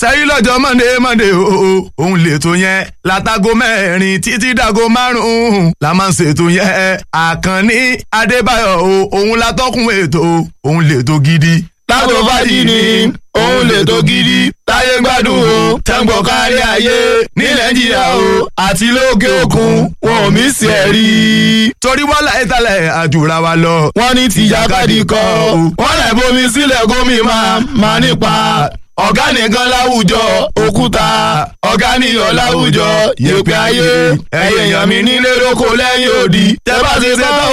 sẹ́yìn lọ́jọ́ monday monday o òun lètò yẹn látago mẹ́rin títí dago márùn-ún la máa ń ṣètò yẹn àkànní adébáyọ̀ o òun látọ́kùn ètò òun lètò gidi. lágbo fàájì ni òun lètò gidi táyé gbádùn o tẹ́ǹgbọ̀n kárí ayé ní nàìjíríà o àti lókè òkun wọn ò mí sí ẹ̀ rí. torí wọ́n láyé talẹ̀ àjùra wa lọ. wọ́n ní tìjàkadì kọ́ wọ́n lẹ̀ bomi sílẹ̀ gómi máa máa nípa ọ̀gá nìkan láwùjọ òkúta ọ̀gá nìyọ̀ láwùjọ yèpẹ̀ ayé ẹ̀yẹ̀yàn mi nílé lóko lẹ́yìn òdì tẹ́ bá ti ṣe tán